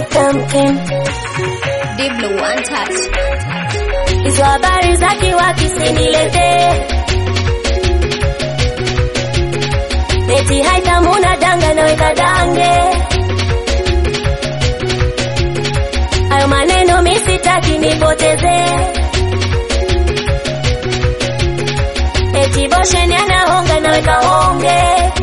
Tamkin. Diblo one touch. Hizo habari za kiwaki siniletee. Eti haitamuna danga naweka dange. Hayo maneno mi sitaki nipoteze. Eti bosheni anahonga naweka honge.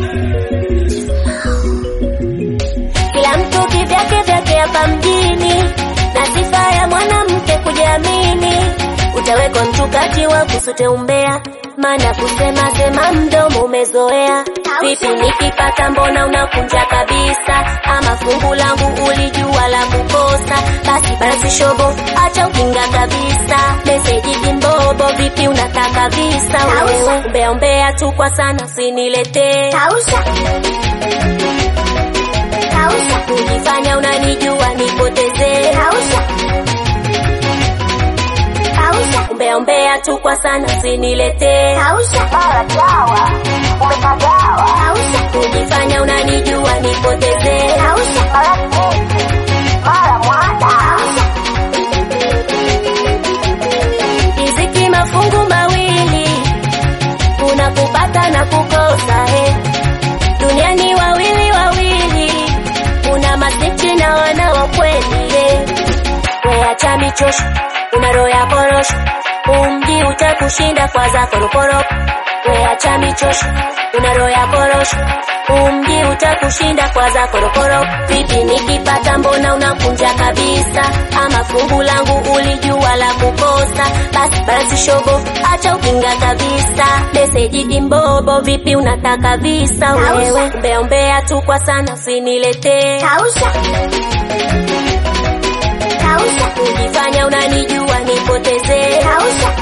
Kila mtu kivyake vyake hapa mjini, na sifa ya mwanamke kujiamini. Utawekwa mchungaji wa kusute umbea, maana kusema sema mdomo umezoea. Vipi nikipata mbona unakunja kabisa? Ama fungu langu ulijua la kukosa? Basi basi shobo, acha ukinga kabisa. Meseji kimbobo, vipi unataka visa wewe? Umbea umbea tu kwa sana, usiniletee Kausha. Kausha. kujifanya unanijua nipotezee. Kausha. Kausha. Umbea umbea tu kwa sana, usiniletee Kausha. Mara dawa. Umepagawa. Kausha. kujifanya unanijua nipotezee. Kausha. Mara keki. Mara mwada. Kausha. Riziki mafungu mawili, kuna kupata na kukosa. He, duniani wawili wawili, kuna masichi na wana wa kweli. He, weacha michosho, una roho ya korosho, umji utakushinda kwa zako roporopo. Weacha michosho, una roho ya korosho, umji utakushinda kwa zako roporopo. Vipi nikipata, mbona unakunja kabisa? Ama fungu langu ulijua la kukosa? Basi basi shobo, acha ukinga kabisa. Meseji kimbobo, vipi unataka visa wewe? Umbea umbea tu kwa sana, usiniletee Kausha. Kausha. kujifanya unanijua nipotezee. Kausha.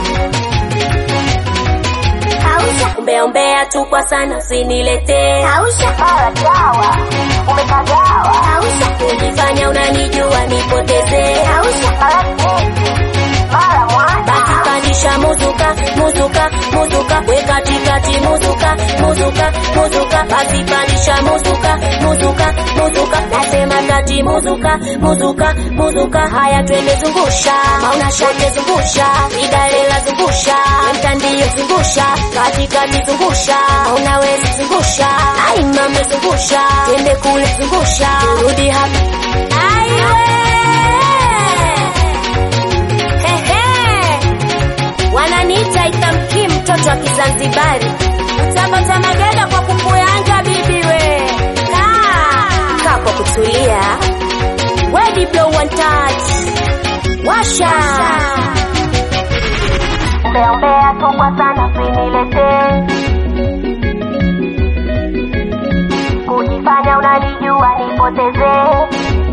Kausha. Umbea umbea tu kwa sana, usiniletee Kausha. Mara dawa. Umepagawa. Kausha. kujifanya unanijua nipotezee. Kausha. Mara keki. Mara mwada. Basi pandisha muzuka, muzuka, muzuka, we katikati muzuka, muzuka, muzuka, basi pandisha muzuka, muzuka, muzuka, nasema kati muzuka, muzuka, muzuka, haya twende zungusha, mauna shake zungusha, idalela zungusha, mtandio zungusha, katikati zungusha, mauna wezi zungusha, ai mame zungusha, twende kule zungusha, rudi hapa, aiwe Hehe. Wananiita itamki mtoto wa Kizanzibari, utapata magenda kwa kukuyanja bibi we. Kaa kaa kwa kutulia, we Diblo one touch, washa Umbea umbea tu kwa sana usiniletee. Kujifanya unanijua nipotezee.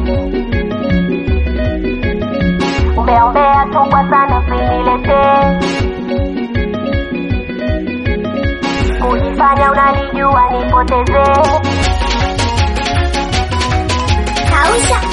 Umbea umbea tu kwa sana usiniletee. Kujifanya unanijua nipotezee. Kausha.